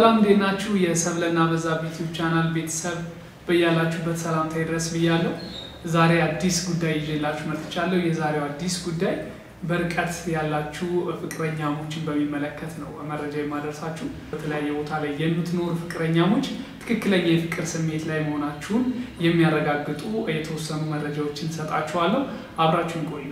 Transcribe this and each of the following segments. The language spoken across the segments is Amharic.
ሰላም እንዴት ናችሁ? የሰብለና በዛብህ ዩቲዩብ ቻናል ቤተሰብ በያላችሁበት ሰላምታ ይድረስ ብያለሁ። ዛሬ አዲስ ጉዳይ ይዤላችሁ መጥቻለሁ። የዛሬው አዲስ ጉዳይ በርቀት ያላችሁ ፍቅረኛሞችን በሚመለከት ነው መረጃ የማደርሳችሁ። በተለያየ ቦታ ላይ የምትኖሩ ፍቅረኛሞች ትክክለኛ የፍቅር ስሜት ላይ መሆናችሁን የሚያረጋግጡ የተወሰኑ መረጃዎችን ሰጣችኋለሁ። አብራችሁን ቆዩ።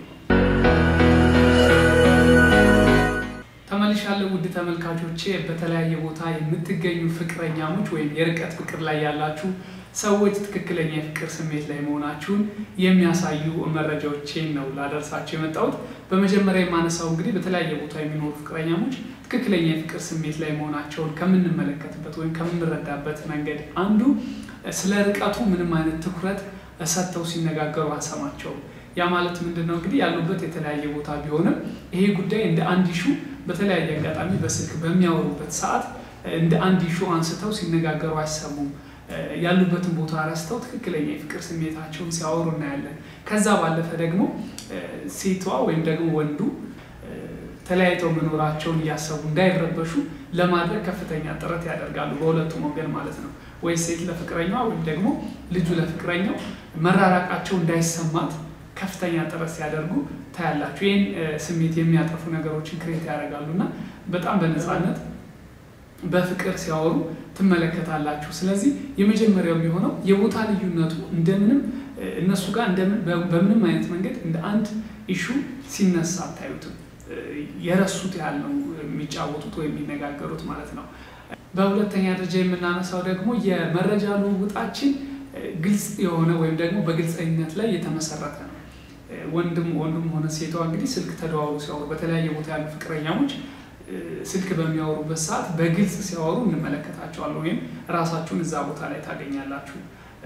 ተመልሻለሁ ውድ ተመልካቾቼ። በተለያየ ቦታ የምትገኙ ፍቅረኛሞች ወይም የርቀት ፍቅር ላይ ያላችሁ ሰዎች ትክክለኛ የፍቅር ስሜት ላይ መሆናችሁን የሚያሳዩ መረጃዎችን ነው ላደርሳቸው የመጣሁት። በመጀመሪያ የማነሳው እንግዲህ በተለያየ ቦታ የሚኖሩ ፍቅረኛሞች ትክክለኛ የፍቅር ስሜት ላይ መሆናቸውን ከምንመለከትበት ወይም ከምንረዳበት መንገድ አንዱ ስለ ርቀቱ ምንም አይነት ትኩረት ሰጥተው ሲነጋገሩ አንሰማቸውም። ያ ማለት ምንድን ነው? እንግዲህ ያሉበት የተለያየ ቦታ ቢሆንም ይሄ ጉዳይ እንደ አንድ ኢሹ በተለያየ አጋጣሚ በስልክ በሚያወሩበት ሰዓት እንደ አንድ ኢሹ አንስተው ሲነጋገሩ አይሰሙም። ያሉበትን ቦታ ረስተው ትክክለኛ የፍቅር ስሜታቸውን ሲያወሩ እናያለን። ከዛ ባለፈ ደግሞ ሴቷ ወይም ደግሞ ወንዱ ተለያይተው መኖራቸውን እያሰቡ እንዳይረበሹ ለማድረግ ከፍተኛ ጥረት ያደርጋሉ፣ በሁለቱም ወገን ማለት ነው። ወይ ሴት ለፍቅረኛዋ ወይም ደግሞ ልጁ ለፍቅረኛው መራራቃቸው እንዳይሰማት ከፍተኛ ጥረት ሲያደርጉ ታያላችሁ። ይህን ስሜት የሚያጠፉ ነገሮችን ክሬት ያደርጋሉ እና በጣም በነፃነት በፍቅር ሲያወሩ ትመለከታላችሁ። ስለዚህ የመጀመሪያው የሚሆነው የቦታ ልዩነቱ እንደምንም እነሱ ጋር በምንም አይነት መንገድ እንደ አንድ ኢሹ ሲነሳ አታዩትም። የረሱት ያህል ነው የሚጫወቱት ወይም የሚነጋገሩት ማለት ነው። በሁለተኛ ደረጃ የምናነሳው ደግሞ የመረጃ ልውውጣችን ግልጽ የሆነ ወይም ደግሞ በግልፀኝነት ላይ የተመሰረተ ነው። ወንድም ወንድም ሆነ ሴቷ እንግዲህ ስልክ ተደዋውሉ ሲያወሩ በተለያየ ቦታ ያሉ ፍቅረኛሞች ስልክ በሚያወሩበት ሰዓት በግልጽ ሲያወሩ እንመለከታቸዋለን ወይም ራሳችሁን እዛ ቦታ ላይ ታገኛላችሁ።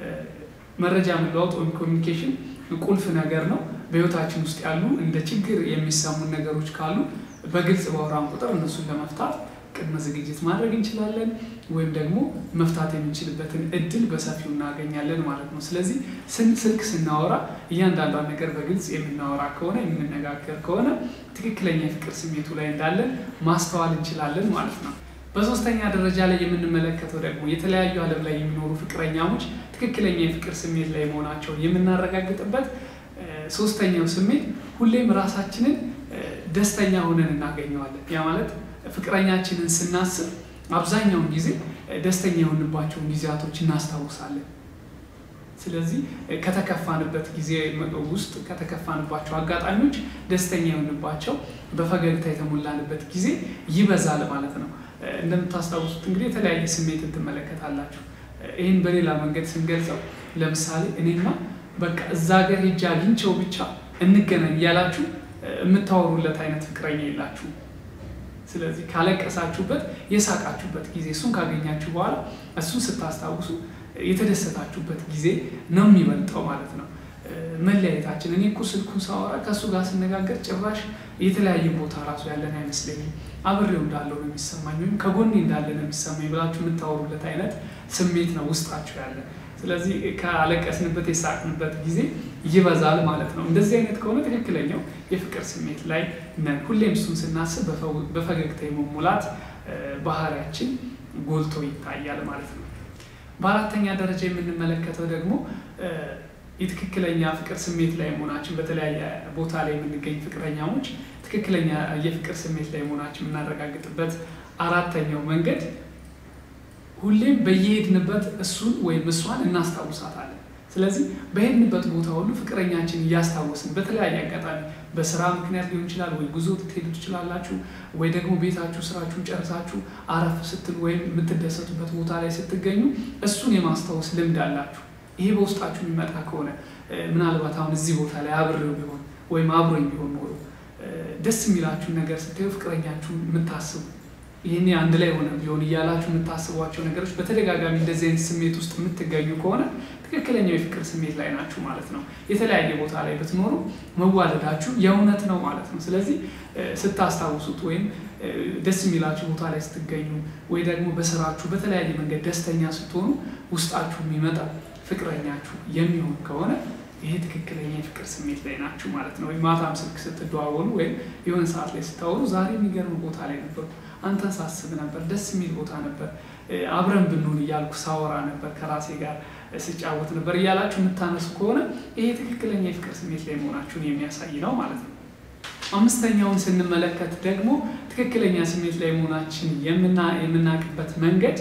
መረጃ መለዋወጥ ወይም ኮሚኒኬሽን ቁልፍ ነገር ነው። በህይወታችን ውስጥ ያሉ እንደ ችግር የሚሰሙን ነገሮች ካሉ በግልጽ ባወራን ቁጥር እነሱን ለመፍታት ቅድመ ዝግጅት ማድረግ እንችላለን ወይም ደግሞ መፍታት የምንችልበትን እድል በሰፊው እናገኛለን ማለት ነው። ስለዚህ ስልክ ስናወራ እያንዳንዷን ነገር በግልጽ የምናወራ ከሆነ የምንነጋገር ከሆነ ትክክለኛ የፍቅር ስሜቱ ላይ እንዳለን ማስተዋል እንችላለን ማለት ነው። በሶስተኛ ደረጃ ላይ የምንመለከተው ደግሞ የተለያዩ ዓለም ላይ የሚኖሩ ፍቅረኛሞች ትክክለኛ የፍቅር ስሜት ላይ መሆናቸውን የምናረጋግጥበት ሶስተኛው ስሜት ሁሌም ራሳችንን ደስተኛ ሆነን እናገኘዋለን። ያ ማለት ፍቅረኛችንን ስናስብ አብዛኛውን ጊዜ ደስተኛ የሆንባቸውን ጊዜያቶች እናስታውሳለን። ስለዚህ ከተከፋንበት ጊዜ ውስጥ ከተከፋንባቸው አጋጣሚዎች ደስተኛ የሆንባቸው በፈገግታ የተሞላንበት ጊዜ ይበዛል ማለት ነው። እንደምታስታውሱት እንግዲህ የተለያየ ስሜትን ትመለከታላችሁ። ይህን በሌላ መንገድ ስንገልጸው ለምሳሌ እኔማ በቃ እዛ ሀገር ሄጄ አግኝቼው ብቻ እንገናኝ እያላችሁ የምታወሩለት አይነት ፍቅረኛ የላችሁ። ስለዚህ ካለቀሳችሁበት የሳቃችሁበት ጊዜ እሱን ካገኛችሁ በኋላ እሱን ስታስታውሱ የተደሰታችሁበት ጊዜ ነው የሚበልጠው ማለት ነው። መለያየታችን እኔ እኮ ስልኩን ሳወራ ከእሱ ጋር ስነጋገር ጭራሽ የተለያየ ቦታ ራሱ ያለን አይመስለኝም፣ አብሬው እንዳለው ነው የሚሰማኝ ወይም ከጎኔ እንዳለ ነው የሚሰማኝ ብላችሁ የምታወሩለት አይነት ስሜት ነው ውስጣችሁ ያለ። ስለዚህ ካለቀስንበት የሳቅንበት ጊዜ ይበዛል ማለት ነው። እንደዚህ አይነት ከሆነ ትክክለኛው የፍቅር ስሜት ላይ ነን። ሁሌም እሱን ስናስብ በፈገግታ የመሙላት ባህሪያችን ጎልቶ ይታያል ማለት ነው። በአራተኛ ደረጃ የምንመለከተው ደግሞ የትክክለኛ ፍቅር ስሜት ላይ መሆናችን በተለያየ ቦታ ላይ የምንገኝ ፍቅረኛሞች ትክክለኛ የፍቅር ስሜት ላይ መሆናችን የምናረጋግጥበት አራተኛው መንገድ ሁሌም በየሄድንበት እሱን ወይም እሷን እናስታውሳታለን። ስለዚህ በሄድንበት ቦታ ሁሉ ፍቅረኛችን እያስታወስን በተለያየ አጋጣሚ በስራ ምክንያት ሊሆን ይችላል፣ ወይ ጉዞ ትሄዱ ትችላላችሁ፣ ወይ ደግሞ ቤታችሁ ስራችሁን ጨርሳችሁ አረፍ ስትሉ ወይም የምትደሰቱበት ቦታ ላይ ስትገኙ እሱን የማስታወስ ልምድ አላችሁ። ይሄ በውስጣችሁ የሚመጣ ከሆነ ምናልባት አሁን እዚህ ቦታ ላይ አብሬው ቢሆን ወይም አብሮኝ ቢሆን ኖሮ ደስ የሚላችሁን ነገር ስታዩ ፍቅረኛችሁን የምታስቡ ይህኔ አንድ ላይ ሆነ ቢሆን እያላችሁ የምታስቧቸው ነገሮች በተደጋጋሚ እንደዚህ አይነት ስሜት ውስጥ የምትገኙ ከሆነ ትክክለኛው የፍቅር ስሜት ላይ ናችሁ ማለት ነው። የተለያየ ቦታ ላይ ብትኖሩ መዋደዳችሁ የእውነት ነው ማለት ነው። ስለዚህ ስታስታውሱት ወይም ደስ የሚላችሁ ቦታ ላይ ስትገኙ ወይ ደግሞ በስራችሁ በተለያየ መንገድ ደስተኛ ስትሆኑ ውስጣችሁ የሚመጣ ፍቅረኛችሁ የሚሆን ከሆነ ይሄ ትክክለኛ የፍቅር ስሜት ላይ ናችሁ ማለት ነው። ወይም ማታም ስልክ ስትደዋወሉ ወይም የሆነ ሰዓት ላይ ስታወሩ ዛሬ የሚገርም ቦታ ላይ ነበርኩ፣ አንተን ሳስብ ነበር፣ ደስ የሚል ቦታ ነበር፣ አብረን ብንሆን እያልኩ ሳወራ ነበር፣ ከራሴ ጋር ስጫወት ነበር እያላችሁ የምታነሱ ከሆነ ይሄ ትክክለኛ የፍቅር ስሜት ላይ መሆናችሁን የሚያሳይ ነው ማለት ነው። አምስተኛውን ስንመለከት ደግሞ ትክክለኛ ስሜት ላይ መሆናችን የምናውቅበት መንገድ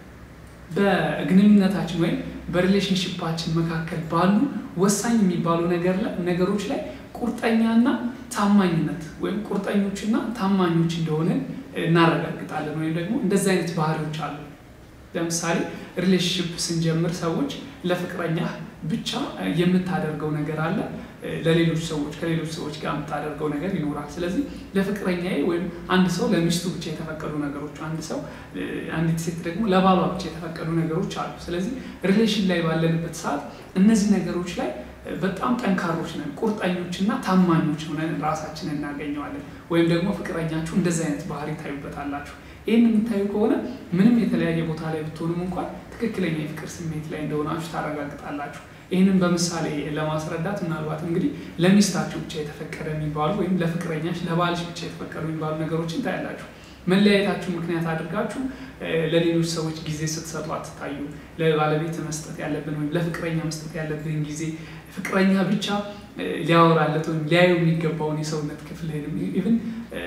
በግንኙነታችን ወይም በሪሌሽንሽፓችን መካከል ባሉ ወሳኝ የሚባሉ ነገሮች ላይ ቁርጠኛና ታማኝነት ወይም ቁርጠኞችና ታማኞች እንደሆንን እናረጋግጣለን። ወይም ደግሞ እንደዚህ አይነት ባህሪዎች አሉ። ለምሳሌ ሪሌሽንሽፕ ስንጀምር ሰዎች ለፍቅረኛ ብቻ የምታደርገው ነገር አለ፣ ለሌሎች ሰዎች ከሌሎች ሰዎች ጋር የምታደርገው ነገር ይኖራል። ስለዚህ ለፍቅረኛዬ ወይም አንድ ሰው ለሚስቱ ብቻ የተፈቀዱ ነገሮች፣ አንድ ሰው አንዲት ሴት ደግሞ ለባሏ ብቻ የተፈቀዱ ነገሮች አሉ። ስለዚህ ሪሌሽን ላይ ባለንበት ሰዓት እነዚህ ነገሮች ላይ በጣም ጠንካሮች ነን፣ ቁርጠኞች እና ታማኞች ሆነን ራሳችንን እናገኘዋለን። ወይም ደግሞ ፍቅረኛችሁ እንደዚህ አይነት ባህሪ ታዩበታላችሁ። ይህን የምታዩ ከሆነ ምንም የተለያየ ቦታ ላይ ብትሆኑም እንኳን ትክክለኛ የፍቅር ስሜት ላይ እንደሆናችሁ ታረጋግጣላችሁ። ይህንን በምሳሌ ለማስረዳት ምናልባት እንግዲህ ለሚስታችሁ ብቻ የተፈቀደ የሚባሉ ወይም ለፍቅረኛሽ ለባልሽ ብቻ የተፈቀዱ የሚባሉ ነገሮችን ታያላችሁ። መለያየታችሁ ምክንያት አድርጋችሁ ለሌሎች ሰዎች ጊዜ ስትሰጡ አትታዩ። ለባለቤት መስጠት ያለብን ወይም ለፍቅረኛ መስጠት ያለብን ጊዜ ፍቅረኛ ብቻ ሊያወራለት ወይም ሊያዩ የሚገባውን የሰውነት ክፍልህንም ኢቭን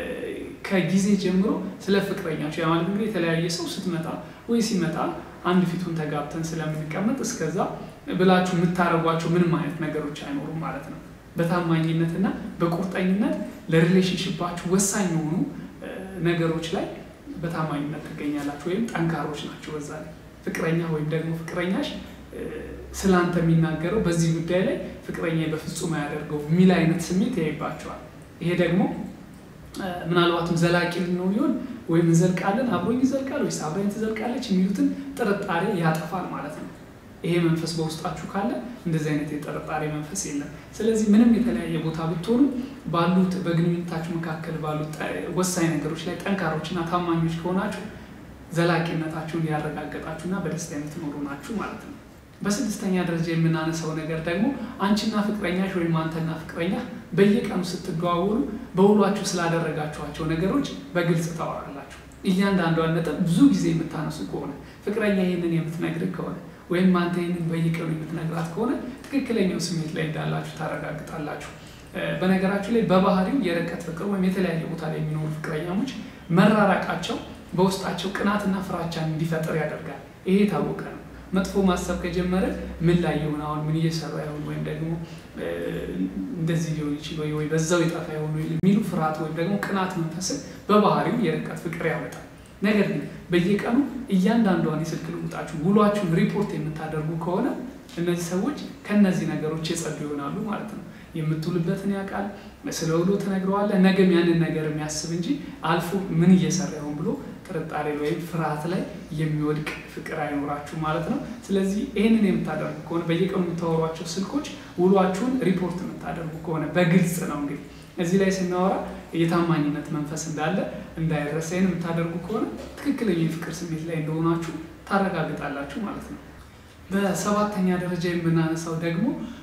ከጊዜ ጀምሮ ስለ ፍቅረኛቸው ያ ማለት እንግዲህ የተለያየ ሰው ስትመጣ ወይ ሲመጣ አንድ ፊቱን ተጋብተን ስለምንቀመጥ እስከዛ ብላችሁ የምታደርጓቸው ምንም አይነት ነገሮች አይኖሩም ማለት ነው። በታማኝነትና በቁርጠኝነት ለሪሌሽንሽፓችሁ ወሳኝ የሆኑ ነገሮች ላይ በታማኝነት ትገኛላችሁ ወይም ጠንካሮች ናቸው። በዛ ላይ ፍቅረኛ ወይም ደግሞ ፍቅረኛሽ ስለ አንተ የሚናገረው በዚህ ጉዳይ ላይ ፍቅረኛ በፍጹም አያደርገው የሚል አይነት ስሜት ያይባቸዋል። ይሄ ደግሞ ምናልባትም ዘላቂ ልንሆን ሊሆን ወይም እንዘልቃለን፣ አብሮኝ ይዘልቃል ወይስ አብረኝ ትዘልቃለች የሚሉትን ጥርጣሬ ያጠፋል ማለት ነው። ይሄ መንፈስ በውስጣችሁ ካለ እንደዚህ አይነት የጥርጣሬ መንፈስ የለም። ስለዚህ ምንም የተለያየ ቦታ ብትሆኑ ባሉት በግንኙነታችሁ መካከል ባሉት ወሳኝ ነገሮች ላይ ጠንካሮችና ታማኞች ከሆናችሁ ዘላቂነታችሁን ያረጋገጣችሁና በደስታ የምትኖሩ ናችሁ ማለት ነው። በስድስተኛ ደረጃ የምናነሳው ነገር ደግሞ አንቺና ፍቅረኛሽ ወይም አንተና ፍቅረኛ በየቀኑ ስትደዋወሉ በውሏችሁ ስላደረጋችኋቸው ነገሮች በግልጽ ታወራላችሁ። እያንዳንዷን ነጥብ ብዙ ጊዜ የምታነሱ ከሆነ ፍቅረኛ ይህንን የምትነግርህ ከሆነ ወይም አንተ ይህንን በየቀኑ የምትነግራት ከሆነ ትክክለኛው ስሜት ላይ እንዳላችሁ ታረጋግጣላችሁ። በነገራችሁ ላይ በባህሪው የርቀት ፍቅር ወይም የተለያየ ቦታ ላይ የሚኖሩ ፍቅረኛሞች መራራቃቸው በውስጣቸው ቅናትና ፍራቻን እንዲፈጥር ያደርጋል። ይሄ የታወቀ ነው። መጥፎ ማሰብ ከጀመረ ምን ላይ ይሆን አሁን ምን እየሰራ ይሆን ወይም ደግሞ እንደዚህ ሊሆን ይችል ወይ ወይ በዛው የጠፋ ይሆን የሚሉ ፍርሃት ወይም ደግሞ ቅናት መንፈስን በባህሪው የርቀት ፍቅር ያመጣል። ነገር ግን በየቀኑ እያንዳንዷን የስልክ ልውጣችሁ ውሏችሁን ሪፖርት የምታደርጉ ከሆነ እነዚህ ሰዎች ከእነዚህ ነገሮች የጸዱ ይሆናሉ ማለት ነው። የምትውልበትን ያውቃል። ስለ ውሎ ትነግረዋለህ። ነገም ያንን ነገር የሚያስብ እንጂ አልፎ ምን እየሰራ ይሆን ብሎ ጥርጣሬ ወይም ፍርሃት ላይ የሚወድቅ ፍቅር አይኖራችሁ ማለት ነው። ስለዚህ ይህንን የምታደርጉ ከሆነ በየቀኑ የምታወሯቸው ስልኮች ውሏችሁን ሪፖርት የምታደርጉ ከሆነ በግልጽ ነው እንግዲህ እዚህ ላይ ስናወራ የታማኝነት መንፈስ እንዳለ እንዳይረሳ ይህን የምታደርጉ ከሆነ ትክክለኛ የፍቅር ስሜት ላይ እንደሆናችሁ ታረጋግጣላችሁ ማለት ነው። በሰባተኛ ደረጃ የምናነሳው ደግሞ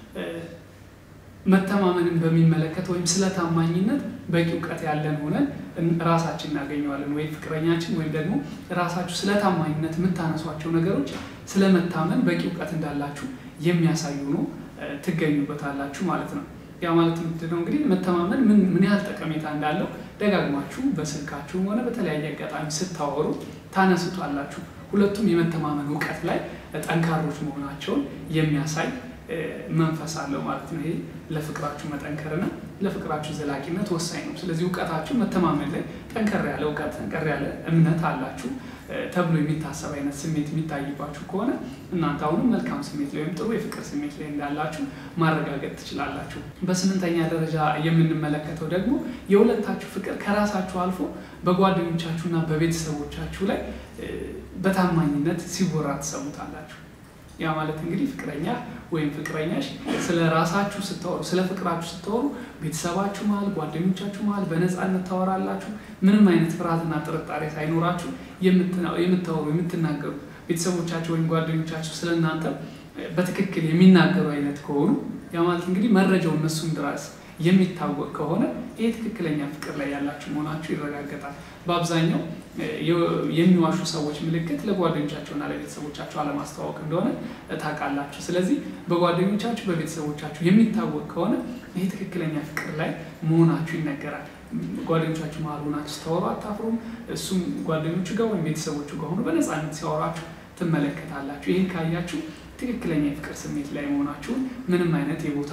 መተማመንን በሚመለከት ወይም ስለ ታማኝነት በቂ እውቀት ያለን ሆነን ራሳችን እናገኘዋለን። ወይም ፍቅረኛችን ወይም ደግሞ ራሳችሁ ስለ ታማኝነት የምታነሷቸው ነገሮች ስለ መታመን በቂ እውቀት እንዳላችሁ የሚያሳዩ ነው ትገኙበታላችሁ ማለት ነው። ያ ማለት ምንድን ነው እንግዲህ መተማመን ምን ያህል ጠቀሜታ እንዳለው ደጋግማችሁ በስልካችሁም ሆነ በተለያየ አጋጣሚ ስታወሩ ታነሱታላችሁ። ሁለቱም የመተማመን እውቀት ላይ ጠንካሮች መሆናቸውን የሚያሳይ መንፈስ አለው ማለት ነው። ይሄ ለፍቅራችሁ መጠንከርና ለፍቅራችሁ ዘላቂነት ወሳኝ ነው። ስለዚህ እውቀታችሁ መተማመን ላይ ጠንከር ያለ እውቀት፣ ጠንከር ያለ እምነት አላችሁ ተብሎ የሚታሰብ አይነት ስሜት የሚታይባችሁ ከሆነ እናንተ አሁንም መልካም ስሜት ላይ ወይም ጥሩ የፍቅር ስሜት ላይ እንዳላችሁ ማረጋገጥ ትችላላችሁ። በስምንተኛ ደረጃ የምንመለከተው ደግሞ የሁለታችሁ ፍቅር ከራሳችሁ አልፎ በጓደኞቻችሁና በቤተሰቦቻችሁ ላይ በታማኝነት ሲወራ ትሰሙታላችሁ። ያ ማለት እንግዲህ ፍቅረኛ ወይም ፍቅረኛሽ ስለ ራሳችሁ ስታወሩ ስለ ፍቅራችሁ ስታወሩ ቤተሰባችሁ መሀል፣ ጓደኞቻችሁ መሀል በነፃነት ታወራላችሁ። ምንም አይነት ፍርሃትና ጥርጣሬ ሳይኖራችሁ የምታወሩ የምትናገሩ ቤተሰቦቻችሁ ወይም ጓደኞቻችሁ ስለ እናንተ በትክክል የሚናገሩ አይነት ከሆኑ ያ ማለት እንግዲህ መረጃው እነሱም ድረስ የሚታወቅ ከሆነ ይህ ትክክለኛ ፍቅር ላይ ያላችሁ መሆናችሁ ይረጋገጣል። በአብዛኛው የሚዋሹ ሰዎች ምልክት ለጓደኞቻቸውና ለቤተሰቦቻቸው አለማስተዋወቅ እንደሆነ ታውቃላችሁ። ስለዚህ በጓደኞቻችሁ በቤተሰቦቻችሁ የሚታወቅ ከሆነ ይህ ትክክለኛ ፍቅር ላይ መሆናችሁ ይነገራል። ጓደኞቻችሁ መሀል ሆናችሁ ስታወሩ አታፍሩም። እሱም ጓደኞቹ ጋር ወይም ቤተሰቦቹ ጋር ሆኖ በነፃነት ሲያወራችሁ ትመለከታላችሁ። ይህን ካያችሁ ትክክለኛ የፍቅር ስሜት ላይ መሆናችሁን ምንም አይነት የቦታ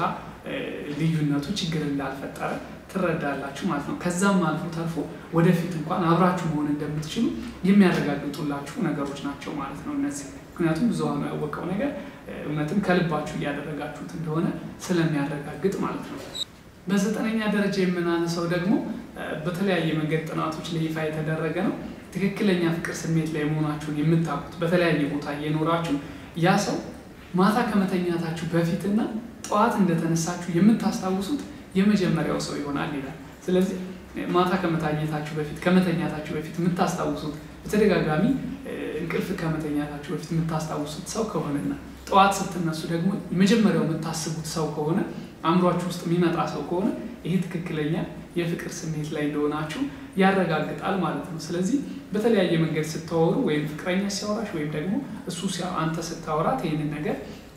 ልዩነቱ ችግር እንዳልፈጠረ ትረዳላችሁ ማለት ነው። ከዛም አልፎ ተርፎ ወደፊት እንኳን አብራችሁ መሆን እንደምትችሉ የሚያረጋግጡላችሁ ነገሮች ናቸው ማለት ነው እነዚህ። ምክንያቱም ብዙሃኑ ያወቀው ነገር እውነትም ከልባችሁ እያደረጋችሁት እንደሆነ ስለሚያረጋግጥ ማለት ነው። በዘጠነኛ ደረጃ የምናነሳው ደግሞ በተለያየ መንገድ ጥናቶች ላይ ይፋ የተደረገ ነው። ትክክለኛ ፍቅር ስሜት ላይ መሆናችሁን የምታውቁት በተለያየ ቦታ እየኖራችሁ ያ ሰው ማታ ከመተኛታችሁ በፊትና ጠዋት እንደተነሳችሁ የምታስታውሱት የመጀመሪያው ሰው ይሆናል ይላል። ስለዚህ ማታ ከመታኘታችሁ በፊት ከመተኛታችሁ በፊት የምታስታውሱት በተደጋጋሚ እንቅልፍ ከመተኛታችሁ በፊት የምታስታውሱት ሰው ከሆነና ጠዋት ስትነሱ ደግሞ የመጀመሪያው የምታስቡት ሰው ከሆነ አእምሯችሁ ውስጥ የሚመጣ ሰው ከሆነ ይህ ትክክለኛ የፍቅር ስሜት ላይ እንደሆናችሁ ያረጋግጣል ማለት ነው። ስለዚህ በተለያየ መንገድ ስታወሩ ወይም ፍቅረኛ ሲያወራሽ ወይም ደግሞ እሱ አንተ ስታወራት ይህንን ነገር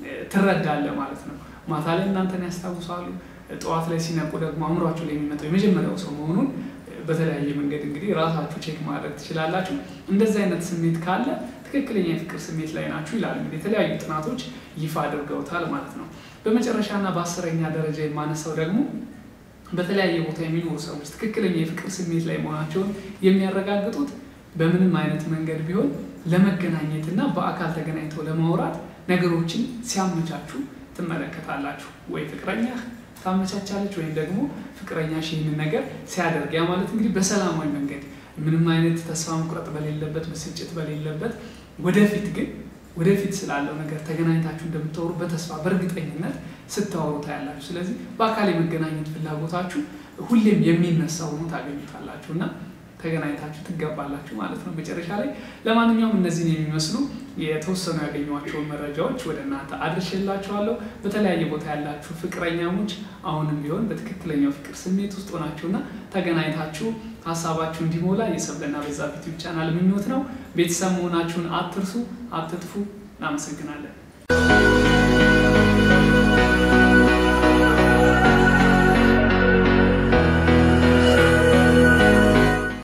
ትረዳለህ ማለት ነው። ማታ ላይ እናንተን ያስታውሳሉ። ጠዋት ላይ ሲነቁ ደግሞ አእምሯቸው ላይ የሚመጣው የመጀመሪያው ሰው መሆኑን በተለያየ መንገድ እንግዲህ ራሳችሁ ቼክ ማድረግ ትችላላችሁ። እንደዚህ አይነት ስሜት ካለ ትክክለኛ የፍቅር ስሜት ላይ ናችሁ ይላል። እንግዲህ የተለያዩ ጥናቶች ይፋ አድርገውታል ማለት ነው። በመጨረሻና በአስረኛ ደረጃ የማነሳው ደግሞ በተለያየ ቦታ የሚኖሩ ሰዎች ትክክለኛ የፍቅር ስሜት ላይ መሆናቸውን የሚያረጋግጡት በምንም አይነት መንገድ ቢሆን ለመገናኘት እና በአካል ተገናኝተው ለማውራት ነገሮችን ሲያመቻቹ ትመለከታላችሁ። ወይ ፍቅረኛ ታመቻቻለች ወይም ደግሞ ፍቅረኛሽ ይህንን ነገር ሲያደርግ፣ ያ ማለት እንግዲህ በሰላማዊ መንገድ ምንም አይነት ተስፋ መቁረጥ በሌለበት፣ ብስጭት በሌለበት ወደፊት ግን ወደፊት ስላለው ነገር ተገናኝታችሁ እንደምታወሩ በተስፋ በእርግጠኝነት ስታወሩ ታያላችሁ። ስለዚህ በአካል የመገናኘት ፍላጎታችሁ ሁሌም የሚነሳ ሆኖ ታገኙታላችሁ እና ተገናኝታችሁ ትገባላችሁ ማለት ነው መጨረሻ ላይ። ለማንኛውም እነዚህን የሚመስሉ የተወሰኑ ያገኟቸውን መረጃዎች ወደ እናንተ አድርሼላችኋለሁ። በተለያየ ቦታ ያላችሁ ፍቅረኛሞች አሁንም ቢሆን በትክክለኛው ፍቅር ስሜት ውስጥ ሆናችሁና ተገናኝታችሁ ሀሳባችሁ እንዲሞላ የሰብለና በዛብህ ዩቲዩብ ቻናል ምኞት ነው። ቤተሰብ መሆናችሁን አትርሱ፣ አትጥፉ። እናመሰግናለን።